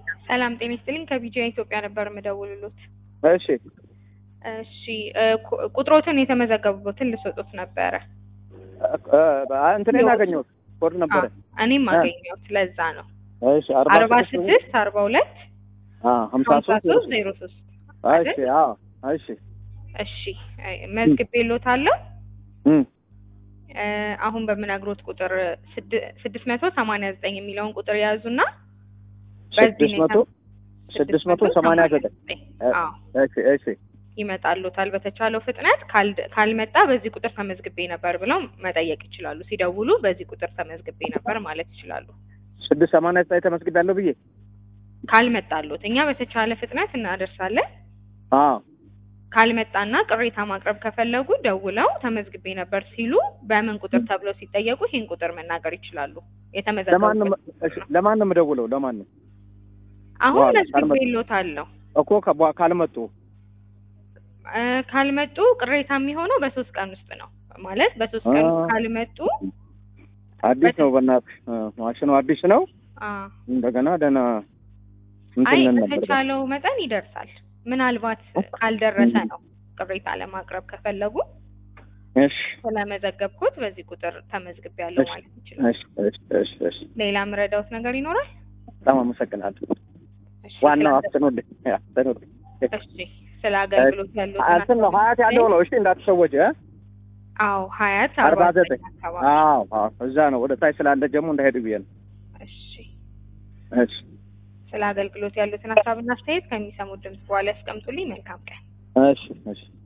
ሰላም ጤና ይስጥልኝ። ከቢጂአይ ኢትዮጵያ ነበር የምደውልሎት። እሺ እሺ እ ቁ- ቁጥሮትን የተመዘገቡበትን ልሰጡት ነበረ። እ፣ እንትን ያገኘሁት ኮድ ነበረ። አዎ፣ እኔም አገኘሁት። ለዛ ነው እሺ አርባ አርባ ስድስት ስድስት አርባ ሁለት አ ሀምሳ ሀምሳ ሶስት ሶስት ዜሮ ሶስት እሺ አዎ እሺ እሺ መዝግቤሎታለሁ። እም እ፣ አሁን በምነግሮት ቁጥር ስድ- ስድስት መቶ ሰማንያ ዘጠኝ የሚለውን ቁጥር የያዙና ስድስት መቶ ስድስት መቶ ሰማንያ ዘጠኝ አዎ እሺ እሺ ይመጣሉታል በተቻለው ፍጥነት ካልድ- ካልመጣ በዚህ ቁጥር ተመዝግቤ ነበር ብለው መጠየቅ ይችላሉ። ሲደውሉ በዚህ ቁጥር ተመዝግቤ ነበር ማለት ይችላሉ። ስድስት ሰማንያ ዘጠኝ ተመስግዳለሁ ብዬ ካልመጣሉት እኛ በተቻለ ፍጥነት እናደርሳለን። አዎ ካልመጣና ቅሬታ ማቅረብ ከፈለጉ ደውለው ተመዝግቤ ነበር ሲሉ በምን ቁጥር ተብለው ሲጠየቁ ይህን ቁጥር መናገር ይችላሉ። ለማን ነው የተመዘገቡበት እሺ ለማን ነው የምደውለው ለማን ነው አሁን በኋላ መዝግቤሎታለሁ። እኮ ከቧ- ካልመጡ እ፣ ካልመጡ ቅሬታ የሚሆነው በሶስት ቀን ውስጥ ነው ማለት በሶስት ቀን ውስጥ አ- ካልመጡ አዲስ ነው በእናትህ እ፣ ማሽኑ አዲስ ነው አ እንደገና ደህና አይ እንትን ነበር በተቻለው መጠን ይደርሳል። ምናልባት ካልደረሰ ነው ቅሬታ ለማቅረብ ከፈለጉ እሺ ስለመዘገብኩት በዚህ ቁጥር ተመዝግቤያለሁ እሺ ማለት ይችላል። እሺ እሺ እሺ እሺ ሌላ ምረዳውት ነገር ይኖራል? በጣም አመሰግናለሁ እሺ፣ ዋናው ስለ- አፍጥኑልኝ አፍጥኑልኝ እሺ ስለ አገልግሎት ያሉትን እንትን ነው ሀያት ያለው ነው እሺ እንዳትሰወጅ እ አዎ ሀያት አርባ አርባ ዘጠኝ ዘጠኝ አካባቢ አዎ አዎ እዛ ነው ወደ ታች ስላለ ደግሞ እንዳሄዱ ብዬ ነው እሺ እሺ ስለ አገልግሎት ያሉትን ሀሳብና አስተያየት ከሚሰሙት ድምጽ በኋላ ያስቀምጡልኝ። መልካም ቀን። እሺ እሺ